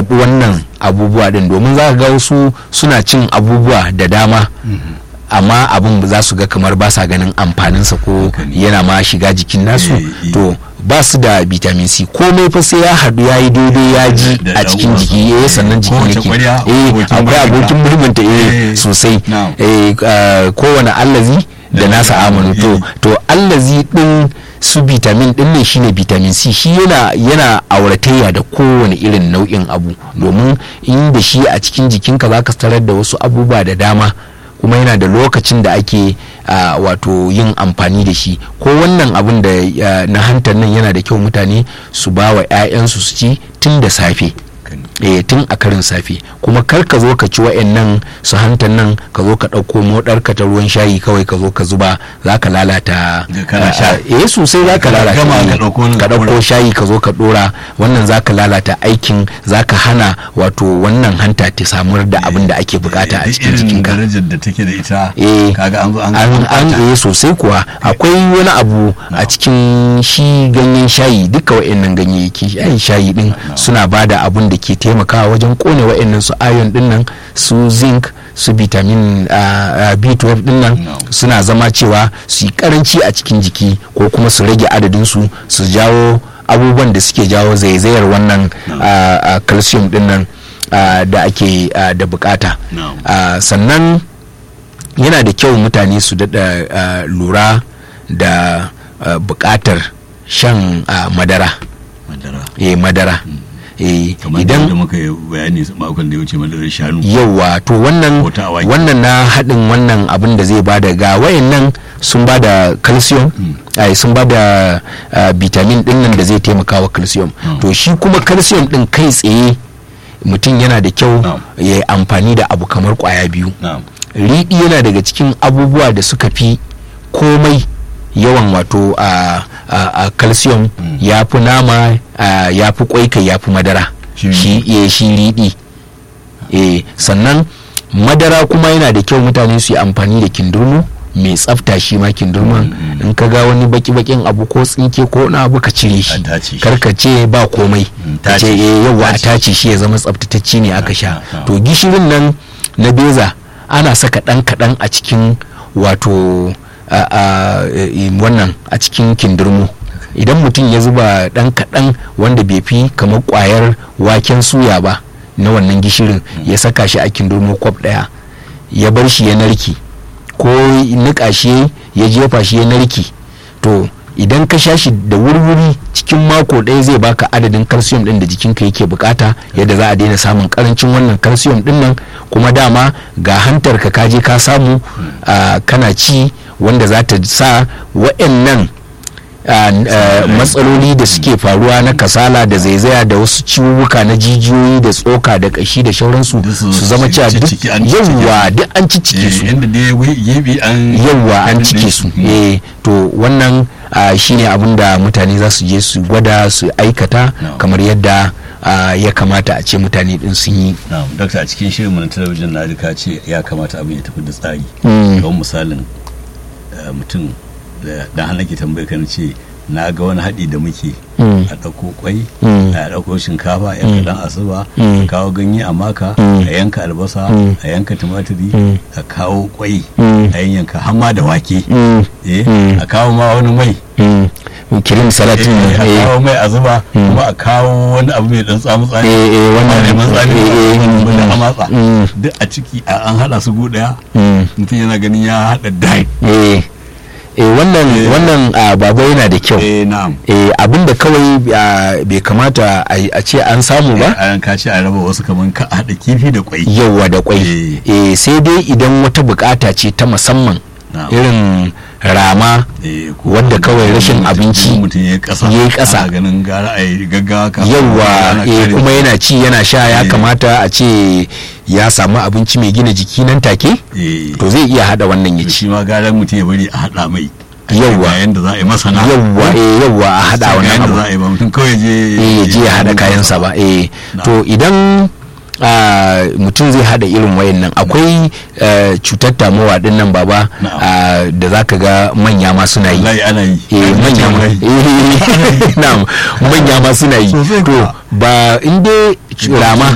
zaɓi wannan abubuwa din domin za ka ga wasu suna cin abubuwa da dama amma abin za su ga kamar ba sa ganin amfaninsa ko Haka ne. yana ma shiga jikin nasu Eh, eh. to ba su da vitamin c komai fa sai ya haɗu ya yi daidai ya ji Da- da a cikin ɗan jiki uwansa. eh sannan jikin Kowace yake ƙwarya, eh abokin akwai murmunta. abokin murmunta eh Eh, sosai na'am. eh ah, kowane allazi da Da nasa nasa amanu to eh. to allazi din su vitamin din ne shine vitamin c shi yana yana auratayya da kowane irin nau'in abu domin in da shi a cikin jikinka zaka tarar da wasu abubuwa da dama kuma yana da lokacin da ake ah, wato yin amfani da shi ko wannan abin da ah, na hantar nan yana da kyau mutane su ba wa 'ya'yansu su ci tun da safe eh tun a karin safe kuma kar ka zo ka ci wa'annan su hantar nan ka zo ka ɗauko moɗar ka ta ruwan shayi kawai ka zo ka zuba za ka lalata Da kana sha. eh sosai za ka Ka lalata gama eh, ka ɗauko wani ka ka ɗauko ɗora. shayi ka zo ka ɗora wannan za ka lalata aikin za ka hana wato wannan hanta ta samar da abin da ake bukata a Duk cikin irin jikinka darajar da take da ita eh kaga an zo an an an ɓata. eh sosai kuwa akwai wani abu a cikin shi ganyen shayi duka wa'annan ganyayyaki shayi shayi din suna bada abun da ke taimakawa wajen kone wa'annan su iron din nan su zinc su vitamin ah, ah, b12 din nan No. suna zama cewa su yi karanci a cikin jiki ko kuma su rage adadin su su jawo abubuwan da suke jawo zaizayar wannan ah, ah, calcium din nan ah, da ake ah, da bukata No. Ah, sannan yana da kyau mutane su daɗa ah, lura da ah, buƙatar shan ah, madara madara eh madara eh kamar idan da muka yi bayani makon da ya wuce madarar shanu yawa to wannan Ko ta awaki. wannan na haɗin wannan abin da zai bada ga wayannan sun bada calcium ai sun bada ah, vitamin din nan da zai taimaka wa calcium Mm. to shi kuma calcium din kai tsaye mutum yana da kyau Na'am. ya yi amfani da abu kamar kwaya biyu na'am riɗi yana daga cikin abubuwa da suka fi komai yawan wato a a calcium Mm. ya fi nama a, ya fi kwai kai ya fi madara Shi shi eh, shi riɗi eh sannan madara kuma yana da kyau mutane su yi amfani da kindurmo mai tsafta shi ma kindurman Mm, mm. in ka ga wani baki-bakin abu ko tsinke ko wani abu ka cire shi A tace shi. karka ce ba komai Mm, ka ce tace. eh yawa a Tace. tace shi ya zama tsaftatacce ne aka sha Ah, ah, ah. to gishirin nan na beza ana saka ɗan kaɗan a cikin wato a, a, e, wannan a cikin kindirmo idan mutum ya zuba ɗan kaɗan wanda bai fi kamar ƙwayar waken suya ba na wannan gishirin ya saka shi a kindirmo kwaf ɗaya ya bar shi ya narki ko niƙa shi ya jefa shi ya narki to idan ka sha shi da wurwuri cikin mako ɗaya zai baka adadin calcium ɗin da jikinka yake bukata yadda za a daina samun karancin wannan calcium ɗin nan kuma dama ga hantar ka kaje ka samu ah, kana ci wanda za ta sa wa'annan ah, ah, matsaloli da suke faruwa na kasala da zaizaya da wasu ciwuwuka na jijiyoyi da tsoka da kashi da shauransu Duk su- su zama su cewa duk cicciki, an cicciki. yawwa duk an ciccike su Eh, yadda dai wai gefe an yawwa an daɗe cike su Mm. eh to wannan ah, shine abin da mutane za su je su gwada su aikata No. kamar yadda ah, ya kamata a ce mutane din sun yi na'am dakta a cikin shirin mu na talabijin na ka ce ya kamata abin ya tafi da tsari Mm. don misalin eh, mutum da dan hana ke tambaye kan ce na ga wani haɗi da muke Mm. a ɗauko kwai Mm. a ɗauko shinkafa yan kaɗan asuba Mm. a kawo ganye a maka Mm. a yanka albasa Mm. a yanka tumatiri Mm. a kawo kwai Mm. a yanka hamma da wake Mm. eh Mm. a kawo ma wani mai Mm. kirim salatin eh, a eh, kawo mai a zuba Mm. kuma a kawo wani abu mai dan tsamu tsani Eh, eh, wannan- neman tsani eh, eh, wanda mm. a matsa Mm. duk a ciki a- an hada su gu daya mm. mutum yana ganin ya hada dai eh, eh, wannan Eh. wannan ah, baba yana da kyau eh na'am eh, abinda kawai ah, bai kamata a a ce an samu ba a yanka ce a raba wasu kaman ka hada kifi da kwai yauwa da kwai eh, sai dai idan wata bukata ce ta musamman Na'am. irin rama Eh, ko wadda mutum- kawai rashin mutum- abinci mutum ya yi kasa ya yi ƙasa. ana ganin gara a yi gaggawa kafin yauwa ana eh, kare- kuma yana ci yana sha ya Eh. kamata a ce ya samu abinci mai gina jiki nan take eh to zai iya hada wannan ya to ci shi ma gara mutum ya bari a hada mai Yauwa. yayin da za a yi masana yauwa eh, yauwa a hada Sai ga wannan yanda abu za a yi ba mutum kawai je eh, ya je ya hada kayansa ba eh Na. to idan ah, mutum zai hada irin wayannan akwai eh, cutar tamowa din nan baba Na'am. ah, da zaka ga manya ma suna yi wallahi ana yi eh manya ma eh, na'am manya ma suna yi Sosai to kuwa. ba in dai rama